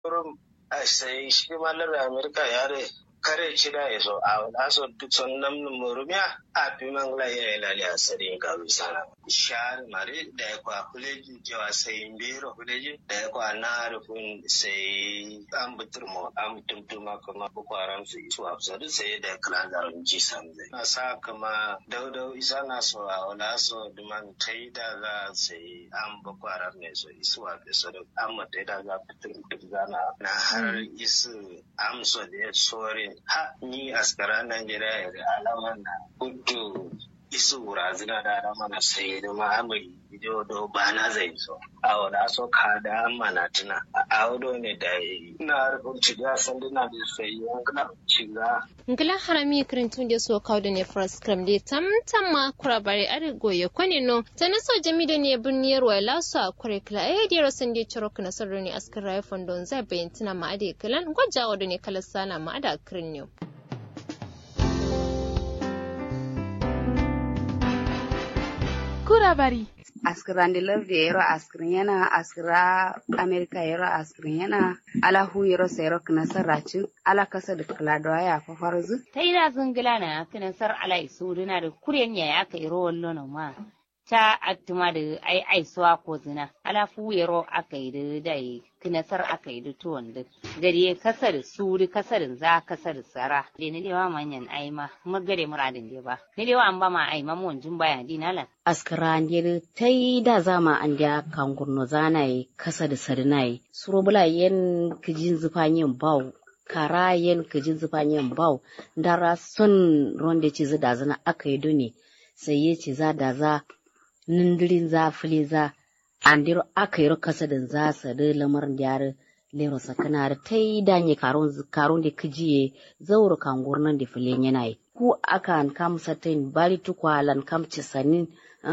kurum a sai shi malar amerika yare kare cida ya so a wala so duk son nam murumiya a fi mangla ya yi lali a sari ga bisana shari mare da ya kwa kuleji cewa sai bero kuleji da ya kwa na rufin sai an butur mu an tumtuma kuma boko haram su isu a fusa sai da kala zaron ji samzai na sa kama daudau isa na so a wala so duman ta yi da za sai an boko haram ne so isu a fusa da an mata da za fitur duk zana na har isu amso da ya sorin ha ni askara Najeriya da alama na kudu isu wurazina da alama na sai da ma'amari ido do ba na zai so a wada so ka da mana tuna a wado ne da ina rubun ciga sanduna da sai yankuna ciga ngila harami kirintun da so kawo da ne first cram da tam tam ma kura bare are goye kwani no tana so jami da ne birniyar wa lasu a kure kila eh da rasan da ciro kana sarro ne askar rayu fondon zai bayyana tuna ma ade kilan gwajawa da ne kala sana ma ada kirin ne kura bari askirandi lerdi yero askirin yana askira amerika yero askirin yana ala hu yero sayro kinasar racin ala kasa da kaladowa ya fafarzu ta ina zingila na kinasar ala isuduna da kuryen ya aka yi rowan lono ma ta attuma da ai aisuwa ko zina ala fu yero aka yi da dai kinasar aka yi da tuwon da gari kasar suri kasar za kasar sara da ni dewa manyan aima magare muradin de ba ni dewa an ba ma aima mun jin baya dinalan askirandi ta yi da zama an da kangurno zanayi kasa da sarinayi surubula yen kijin zufanyin bau kara yen kijin zufanyin bau dara son ronde ci da zana aka yi duni sai ya ci za da za nindirin za fili za andiro aka yi kasa da za su da lamarin da lero sakana ta yi danye karon da kijiye zauro kangurnan da filin yanayi ku akan kam satin bali tukwalan kam cisanin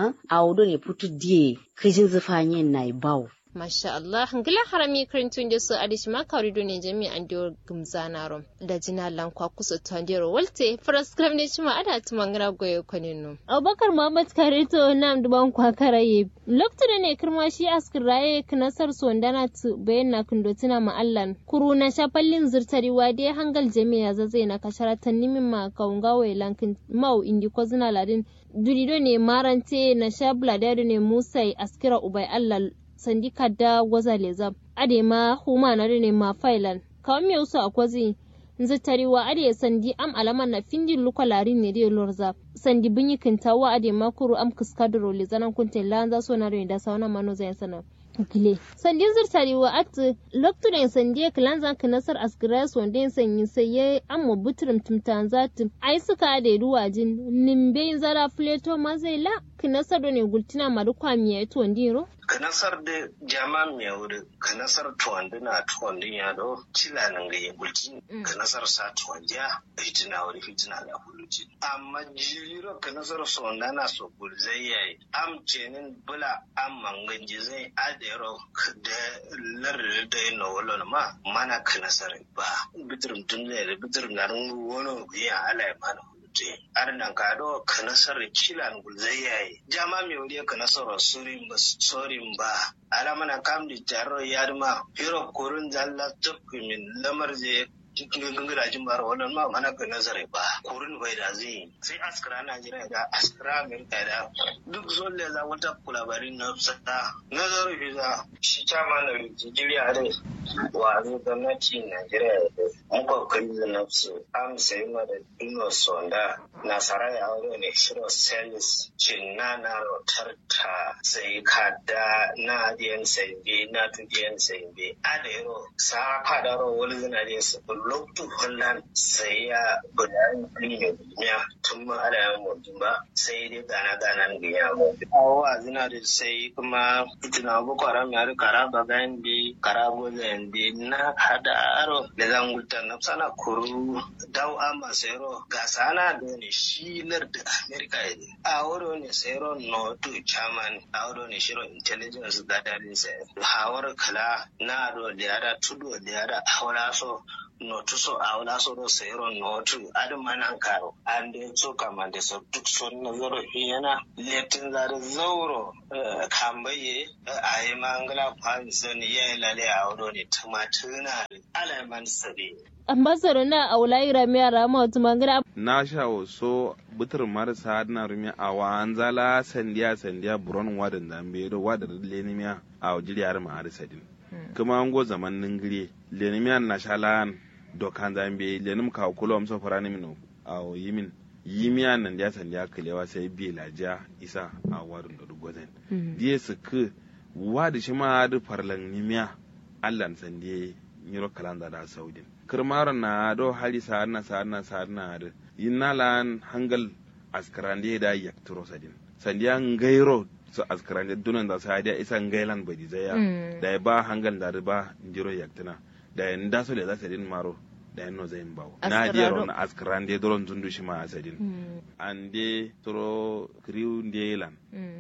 a wudu ne putu diye kijin zufanyen na bawo Masha Allah, ngila harami karintun da su adishi ma kawri ne jami an diyo gumzana rom da jina lankwa kusa tondero walte faras kram ne cima ada tumangana goyo kwaninu. Abubakar Muhammad Kareto nam duban kwa karaye. Lokta ne kirma shi askir raye kinasar sondana tu bayan na kundotina ma'allan. Kuru na shafallin zirtari wade hangal jami'a zazai na kasharatan nimin ma kaungawa lankin mau indi ko zina ladin. Durido ne marante na shabla ne musai askira ubai Allah sandi kadda gwaza leza ade ma huma na ne ma failan kawai me usu akwazi nzi tariwa ade sandi am alama na findi luka lari ne de lorza sandi binyi kintawa ade ma kuru am kiskadro le zanan kunte lanza so na da sauna mano zai sana gile sandi zirtari wa at loktu da sandi kilanzan kinasar asgras wanda sanyi sai ya amma butrum tumtanzat ai suka da ruwajin nimbe zara fleto mazela kinasar ne gultina madukwa miya to ndiro kanasar da jama mai wuri kanasar tuwandi na tuwandi ya do cila nan ga yi gulci kanasar sa tuwandi ya fitina wuri fitina da huluci amma jiro kanasar sonda na so gulzai ya yi am cenin bula am mangan jizai adero da larar da yi na ma mana kanasar ba bitirin tun da bitirin na wani biya ala ya mana te arnan kado kanasar kilan gulzai yayi jama mi wuri kanasar surin ba sorin ba ala mana kam di jarro yarma hiro kurun zalla tukmin lamar je gangara jin bar wannan ma mana ga nazari ba kurun bai da zai sai askara Najeriya da askara Amerika da duk zolle za wata kulabarin na sada nazarin visa shi chama na Nigeria da wa zai gwamnati Najeriya da kokari da nafsu am sai ma da dino sonda nasara ya wuri ne shiro selis cinna na rotarta sai kada na diyan sai bi na tudiyan sai bi adero sa kadaro wani zinare su loktu holland sai ya gudanar da duniya tun ma ala yan mutum ba sai dai gana gana ga ya mutum awa zina da sai kuma itina boko haram ya kara bagan bi kara gozen bi na hada aro da zan gulta na sana kuru dau ama sayro ga sana da ne shilar da america ne a wuro ne sayro no to chairman a wuro ne shiro intelligence gathering sai hawar kala na ro da yada tudo da yada hawara so notuso a wala so do sayro notu adam manan karo ande so kamande so duk son na zoro hiyana letin zare zauro kambaye a yi mangala kwan sani ya yi lale a wado ne tumatuna alaman sabi ambassador na aula ira mi ara ma wata mangana na sha so butur marasa na rumi a wanzala sandiya sandiya buron wadan zambe do wadan lenimiya a wajiriyar ma arisadin kuma an go zaman ningire lenimiya na shalan dokan zambe lenim ka kulo amso farani mino a yimin yimiya nan da sandiya kalewa sai bi laja isa a wadun da dugozen die su ku wadi shi ma da farlan nimiya allan sandiye nyiro kalanda da saudin kirmaro na do hali sarna sarna sarna da yinna lan hangal askarande da yakturo sadin sandiya ngairo so askarande dunan da sa da isa ngailan badi zaya da ba hangal da ba njiro yaktina da nda so le za sadin maro da yanno zayin bawo na je ron askarande doron zundu shi ma asadin ande toro kriu ndelan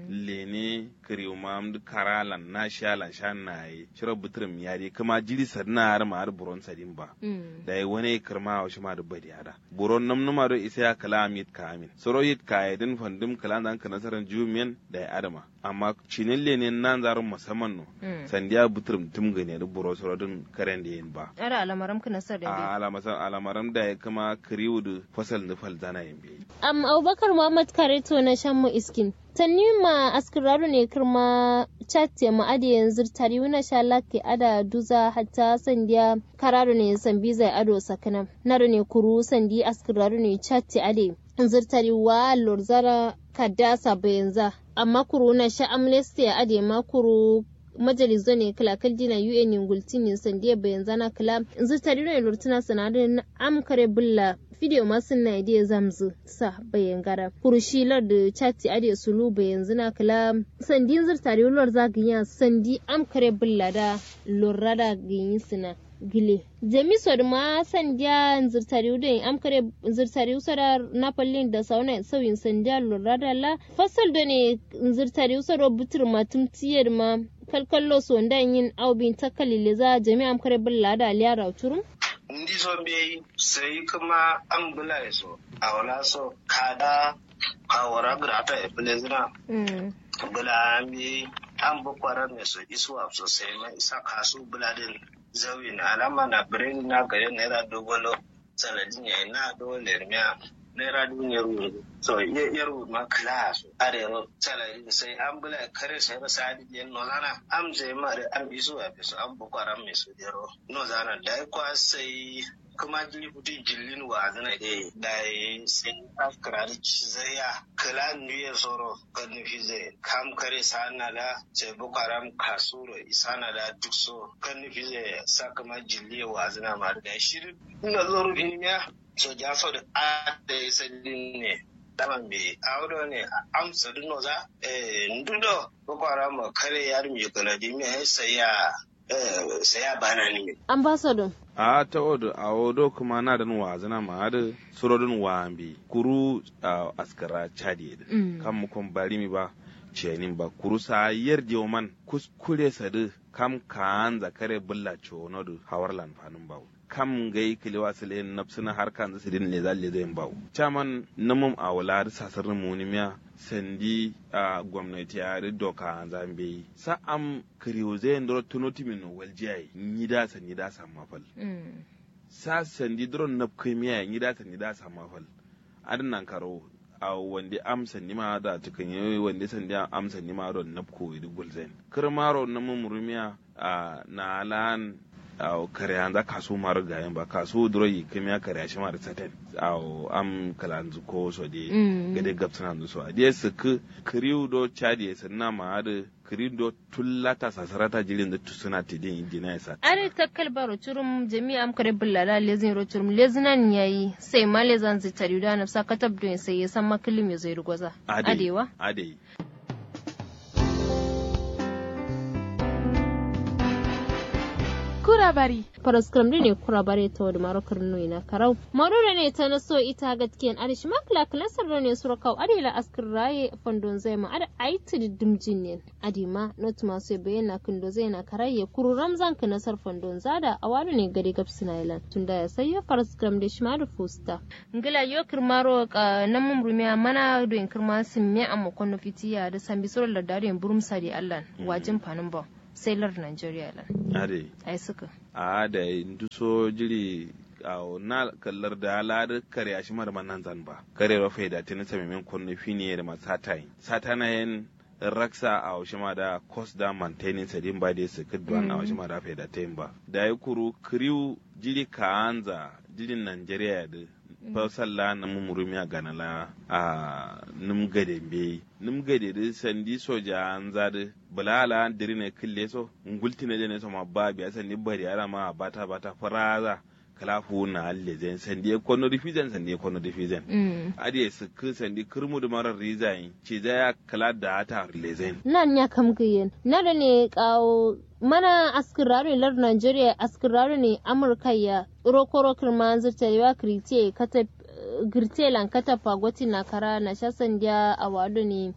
lene kriu mam karalan na shalan shan nayi shiro butrum yari kuma jiri sadna har ma har buron sadin ba da yi wani kirma wa shi ma da badi ada buron nam numa do isa ya kala amit ka amin soro yit ka yadin fandum kala dan ka nasaran jumiyan da ya adama amma cinin lene nan zarun musamman no sandiya butrum tum gane da buro soro din karen da yin ba ara alamaram ka nasar da a alamasan alamaram da ya kama kriu da fasal da fal zana yin bi am abubakar muhammad kareto na shan mu iskin tanni ma askiraru ne kirma chat ma ade yanzu tari wuna sha lake ada duza hatta sandiya kararu ne sambi zai ado sakana naru ne kuru sandi askiraru ne chat ade zirtari wa lorzara kadasa bayanza amma kuru na sha amnesty ade ma kuru majalizo ne kala kaldi na UN ngulti ne sandiya bayan zana kala yanzu tari ne lurtuna sanadin amkare bulla video masu na idea zamzu sa bayan gara kurushilar da chati ade sulu bayan zina kala sandin zirtari lor zaganya sandi amkare bulla da lorra da ganyi sina gile jami sod ma sandiya zirtari da amkare zirtari usara napalin da sauna sauyin sandiya lorra da la fasal da ne zirtari usara butur matum tiyar ma kalkallo so ndan yin aubin takalile za jami'am kare bulla da aliyara turum ndi so be sai kuma an bula so a wala so kada kawara grata e plezina bula mi an bu kwara me so isuwa so sai ma isa kasu bula din zawi na alama na brain na gare naira dogolo sanadin yayi na dole miya naira duniyar wuri so yar ma class arewa salari sai an bula kare sai ba sadi yen no zana am je ma da an bisu a bisu an bukwaran mai su dero no zana da kwa sai kuma jili kuti jillin wa zana e da sai afkara da zaya kala nuye soro kan nufi zai kam kare sana da sai bukwaran kasuro isana da duk so kan nufi zai sa kuma jilli wa zana ma da shirin ina zoro ilmiya so ja so da ade sadin ne daman bi awdo ne amsa duno za eh ndudo boko haram kare yar mi kala di mi saya eh saya bana ni ambassador a ta odo a odo kuma na da wa zana ma da surodin wa bi kuru a askara chadi kan mu kon bari mi ba ciyanin ba kuru sa yarje man kuskure sadu kam kan zakare bulla chono du hawarlan fanun bawo kam gai kiliwa sile napsina har kan zasu din le zalle zai bawo chaman namum a wala da sasar munimiya sandi a gwamnati ya ri doka zambe sa am kiriyo zai ndoro tunoti min waljiyai ni da sa ni da sa mafal sa sandi dron nap kimiya ni da sa ni da sa mafal adnan karo a wanda amsa ni ma da tukan yi wanda sandi amsa ni ma don napko idi gulzen kirmaro namum rumiya a na lan aw kare anza kasu maru gayen ba kasu duro yi kemiya kare shi maru saten aw am kalanzu ko so de gade gapsana ndu so ade su ku kriu do chadi sanna ma ade kriu do tullata sasarata jirin da tusuna tidin injina yasa are takkal baro churum jami'a am kare bullala lezin ro churum lezinan yayi sai ma lezan zitari da nafsa katab do sai ya san makilim ya zai rugoza adewa ade kura bari paraskram ne kura bare ta wadi marokar nui na karau marura ne ta naso ita gatkiyan arishi makla klasar da ne surakau adila askar raye fandon zai ma ada aiti dimjin ne adima not masu bayyana kindo zai na karaye kuru ramzan ka nasar fandon zada a wani ne gari gab sinailan tunda ya sayo paraskram da shi ma da fusta ngila yo kirmaro ka nan mun rumiya mana do in kirma sun me amma kono fitiya da sambi surar da dare burum sadi allan wajin fanin ba sailor Nigeria lan. Ade. Ai suka. A da duso jiri a na kallar da halar kare a shimar manan zan ba. Kare wa faida tini sami min kunni fini da ma satai. Satana yin raksa a shima da cost da maintaining sadin ba da su kidwan a shima da faida ta yin ba. Da ya kuru kriw jiri kaanza jirin Nigeria da fasalla na mumurumi a ganala a num gade be num gade da sandi soja an zade bulala diri ne kille so ngulti ne ne so ma ba biya sandi bari ara ma bata bata faraza kala fu na alle zen sandi ko no difizen sandi ko no difizen adi su ku sandi kurmu da marar rizayin ce za ya kala da ta lezen nan ya kam giyen na da ne kawo mana askirare lar Nigeria askirare ne Amurka ya rokoro kirma zirtarewa kirite kata girte lan kata fagoti na kara na shasan dia a wado ne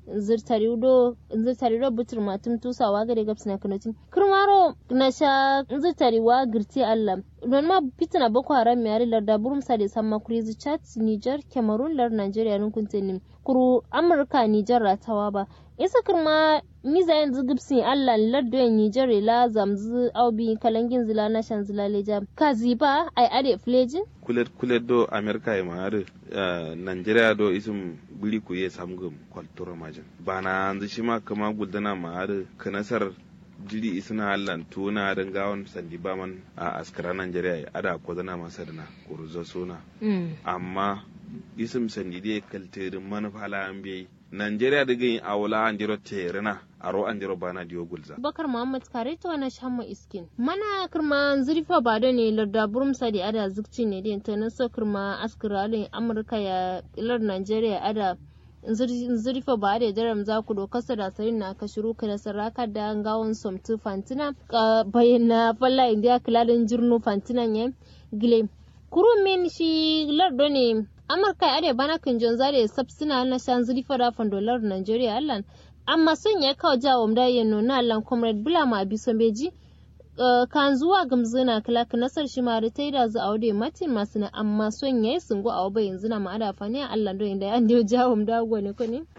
zirtarido zirtarido butur matum tusawa gare gaps na kanotin kirmaro na sha zirtariwa girte Allah don ma fitina boko haram yari larda burum sa da samma kuri chat Niger Cameroon lar Nigeria nun kuntenin kuru Amurka Niger ratawa ba isa kirma miza yanzu gibsin allah lardoyin nijar la zamzu aubi kalangin zila na shan zila leja kazi ba ai ade flejin kulet kulet do america e maare uh, nigeria do isum biri ku ye samgum kwaltura majin bana anzu shima kama guldana maare kanasar jiri isna allan tuna dan gawon sandi baman a askara nigeria ada ko zana masarna kuruzo suna mm. amma isim sandi dai kalterin manufala an bai Nigeria da gani a wula an jiro terina a ro an jiro bana diyo gulza. Bakar Muhammad kare ta wani shamma iskin. Mana kirma zurfa ba da ne larda burum sadi ada zikci ne din ta nasa kirma askiralin Amurka ya ilar Nigeria ada zurfa ba da daram za ku doka da sarin na ka shiru ka da saraka da gawon somtu fantina bayyana falla indiya kilalin jirnu fantinan ya gile. Kurun min shi lardo ne amurka ya bana kan jon zare sabsina na shan zuri fara fandolar nigeria allan amma sun ya kawo jawo da ya nuna allan comrade bulama abison beji kan zuwa gamzina kala ka nasar shi ma da ta yi da zu aude matin masu na amma son ya yi sungo a waba yanzu na ma'ada fani a allan don inda an diyo jawo da ne ko ne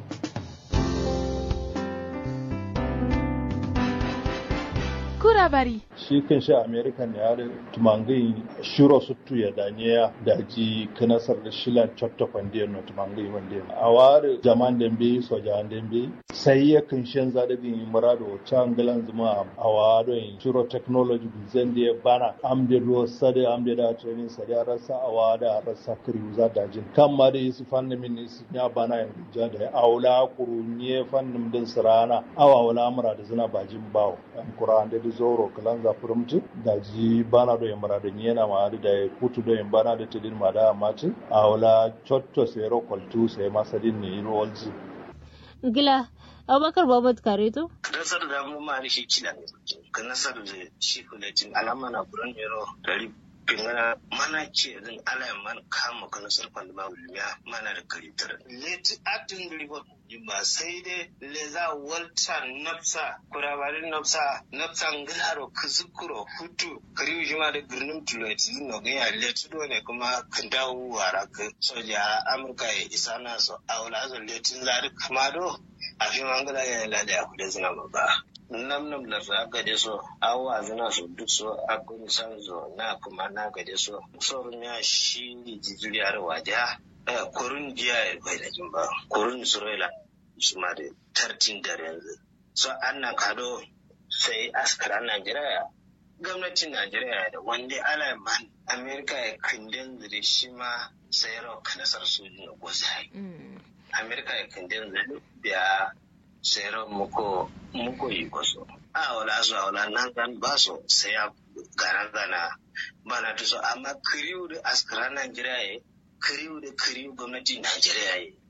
kura bari shi kan sha american ya da tumangai shiro suttu ya daniya da ji kanasar da shilan chotto kwande no tumangai wande a ware jaman dembe so jaman dembe sai ya kan shan za da bin murado changalan zuma a ware shiro technology zan da bana am da ruwa sade am da training sade a rasa a wada rasa kriu za da jin kan ma da su fannin min su ya bana ya ja da aula kurunye fannin din sirana awa wala mura da zina bajin bawo an kuran da zoro kalan za furumtu da ji bana do yambara da nyena ma da da kutu do yambana da tidin ma da mati a wala chotto se ro koltu se masadin ni ro walzi gila abubakar babat kare to nasar da mu ma shi kila ne ka nasar da shi kuletin alama na buran yaro dari pingana mana ce din ala man kama ka nasar kwanda ma wulmiya mana da karitar leti atin ribo ba sai dai le za walta nafsa kurabarin nafsa nafsa ngilaro kuzukuro hutu kariu jima da birnin tuloti no ga ya leti do ne kuma kan dawo wara ka soja amurka ya isa na so aula zo letin zari kamado a fi mangala ya lada ya kudin zina ba nam nam la za ga de so awa zina so duk so a kun san zo na kuma na ga de so sorun ya shi jijiriyar waja kurun jiya ya bai da jimba kurun isra'ila su ma da tartin da yanzu so an na kado sai askaran najeriya gwamnatin najeriya da wanda ala man amerika ya kundin da shi ma sai rock nasar sojin da gwazai amerika ya kundin da biya sai rock muko muko yi kwaso a wala su a wala nan zan ba su sai ya garan zana bana ta so amma kiriyu da askaran najeriya ya kiriyu da kiriyu gwamnatin najeriya ya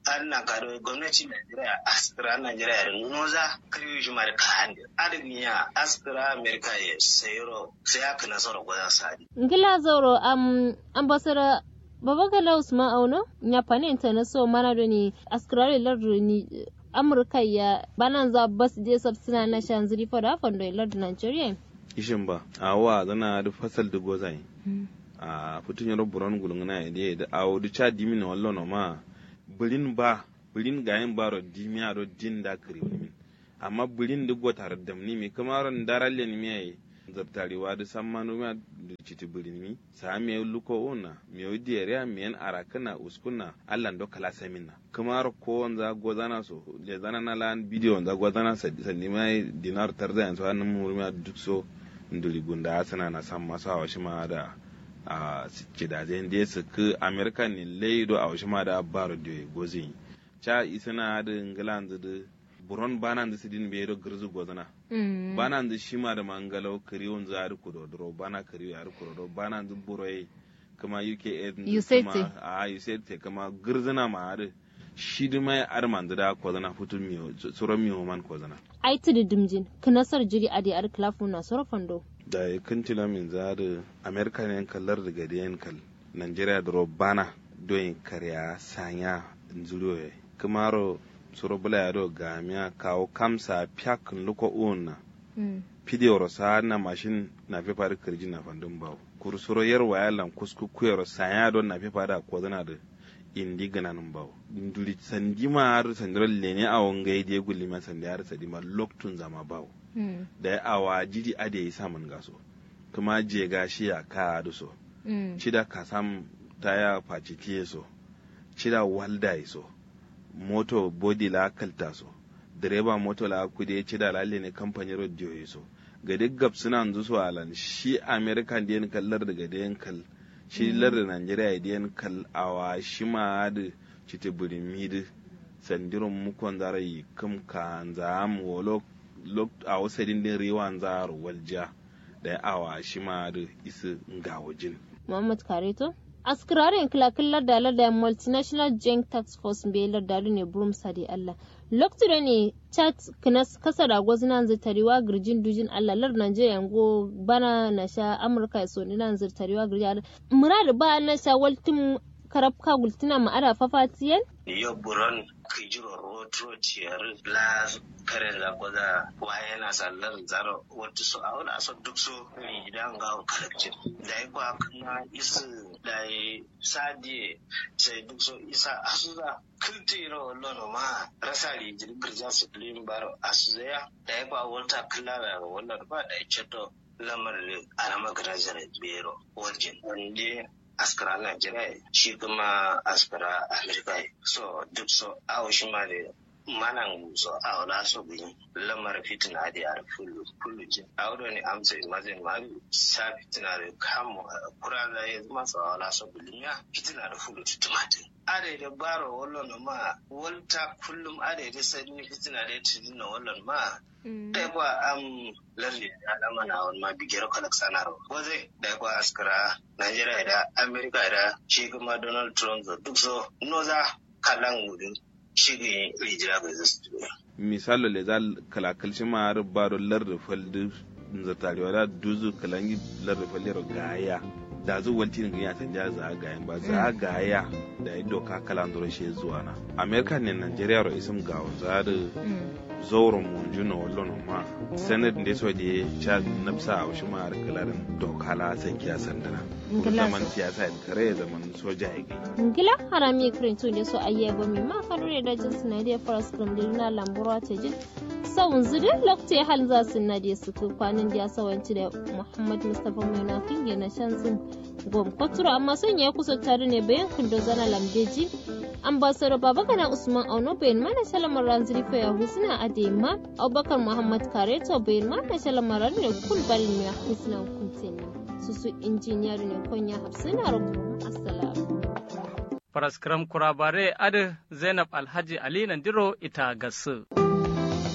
an na kado gwamnati Najeriya askira Najeriya da noza kariyo shi mara kayan da adamiya askira Amerika ya sayaro sai aka nasara gwada sadi. ngila zoro am ambassador babagala usman auno nyapane intana so mana doni askrare lardu ni amurka ya banan za bas je sabsina na shan zuri fada fondo lardu nigeria ishin ba a wa zana da fasal da gozai a fitin yaro buron gulungana ya da da awo da cha dimi na wallo no ma bulin ba bulin gayin baro dimi aro din da kare wani min amma bulin da gotar da ni mi kamaron daralle ni mi yayi zartarewa da sammanu ma da citi bulin mi sa me luko ona me odi area me en arakana uskuna allan do kala samina kamar ko wanza gozana so le zana na lan video wanza gozana sandi mai dinar tarda yanzu hannun mu ma duk so nduli gunda sana na san masu a washi ma da a kidajen da su ku amerika ne leido a washi ma da baro da gozi cha isana da england da buron banan da sidin be do girzu gozana banan da shima da mangalau kariyon za ku dodoro bana kariyo ya ku dodoro banan da buroyi kuma uk USAT. a usaid kuma girzuna ma da shi da mai arman da ko zana futun miyo tsoron miyo man ko zana ai tudu dimjin knasar jiri adi ar klafu na soro fondo da ya kantila min za da amerika ne kallar da gadi yan kal nigeria da robana don karya sanya nzuriyo ya kamaro suro bula ya do gamiya kawo kamsa piakin luko una pidiyoro sa na mashin na fi fari kirji na fandun bawo kursuro yarwa ya lan kusku kuyaro sanya don na fi fada ko zana da indi ganan bawo nduri sandima har sandiral lene a wangai de gulli ma sandi har sadima loktun zama bawo da ya awa jidi ade yi samun gaso kuma je gashi ya ka da so cida ka sam taya faci tiye so cida walda yi so moto body la kalta so direba moto la kude cida lalle ne kamfani radio yi so ga duk gab suna yanzu su alan shi american diyan kallar daga diyan kal shi lar da nigeria diyan kal awa shi ma da cita burimi da sandiron mukon zara yi kam ka zam wolo a wasu din riwan zaro walja da ya awa shi ma da isa ga wajin. muhammad kareto askirarin kilakillar da larda multinational joint tax force bai larda ne burum sadi allah lokacin ne chat kinas kasa da gwazinan zirtarewa girjin dujin allah lar nigeria go bana na sha amurka ya so nan zirtarewa girjin murad ba na sha waltin karabka gultina ma'ada fafatiyan yo buron kijiro rotro ciyar la kare da gwada waye na sallar zaro wata su a wani aso duk so ni idan ga kalakcin da ya kwa kuma isu da ya sadiye sai duk so isa asuza kultiro lono ma rasa rijin girja su filin baro asuza da ya kwa wata klara wannan ba da ya ceto lamarin alama garajar bero wajen wanda askara Najeriya shi kuma askara Amerika so duk so awo shi ma da manan so awo la so bi lamar fitina da yar fullu fullu je awo do ni amsa imagine ma sa fitina da kamo kura da ya zama so awo la so bi linya fitina da fullu tumatin are da baro wallon ma walta kullum are da sani fitina da tidin wallon ma da kwa am lalle da alama na wani ma bigiyar kalak sanar waze da kwa askara Najeriya da Amerika da shi kuma Donald Trump da duk so noza kalan gudun shi ne rijira ga zasu misalo le zal kala kalci ma har baro lar da faldu zartarewa da duzu kalangi lar da fallero gaya da zu wanti ne ya tanja za gayan ba za gaya da ya doka kalan doro shi zuwa na Amerika ne Najeriya ro isim gawo za da zauren munju na wallon ma sanad da so je cha nafsa a shi ma har kalarin doka la san kiya sandana zaman siyasa in kare zaman soja ya ngila harami krintu ne so ayye gomi ma kadure da jin sinadiya faras krim na lambura ta jin sawun zuri lokacin hal za su na da su kwanan da sawanci da muhammad mustapha mai na kinge na shan zin gom kwatura amma sun ya kusa tare ne bayan kundo zana lambeji ambassador babagana usman auno bayan mana shalamar ranziri fa ya husna adema abubakar muhammad kareto bayan mana shalamar ne kul balin ya husna kuntin susu injiniyar ne konya hafsina rubu assalamu Faraskram kurabare adi Zainab Alhaji Ali Nandiro ita gasu.